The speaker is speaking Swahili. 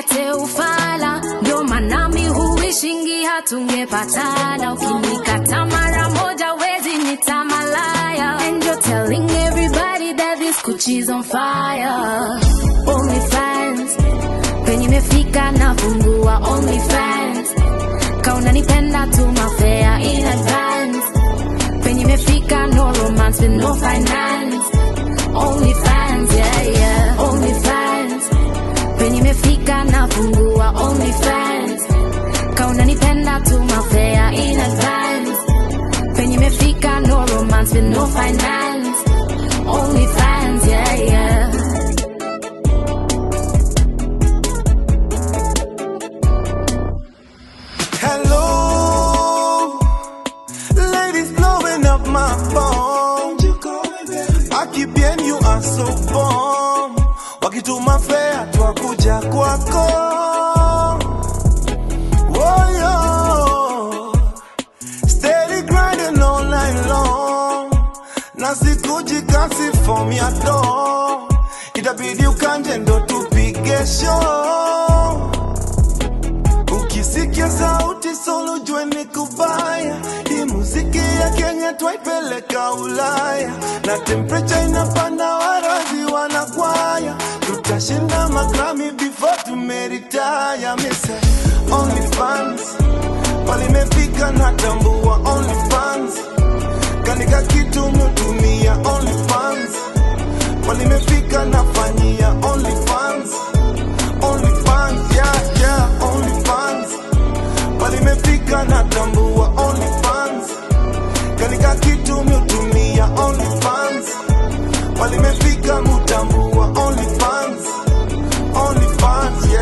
usilete ufala, ndio manami huishingi hatungepatana. Ukinikata mara moja wezi nita malaya, and you're telling everybody that this Gucci's on fire. Only fans penye imefika nafungua only fans, kauna nipenda tuma fare in advance penye imefika no romance with no finance only fans yeah yeah only fans penye imefika nafungua only fans kauna nipenda tuma fare in advance penye imefika no romance with no finance only fans yeah yeah Hello, ladies blowing up my phone. Aki bien, you are so bomb. Wakituma fea twakuja kwako. Oh, yo. Steady grinding all night long. Na sikuji kasi form ya do. Itabidi ukanje ndo tupige show. Ukisikia sauti solo jue ni kubaya. Hii muziki ya Kenya twaipeleka Ulaya, na temperature inapanda, warazi wanakwaya. Tutashinda magrami before tumeritaya. Mise only fans walimefika na tambua only fans kanika kitu mutumia only fans walimefika nafanyia only fans only fans yeah yeah only fans walimefika na tambua only fans kanika kitu mutumia only fans walimefika mutambua only fans only fans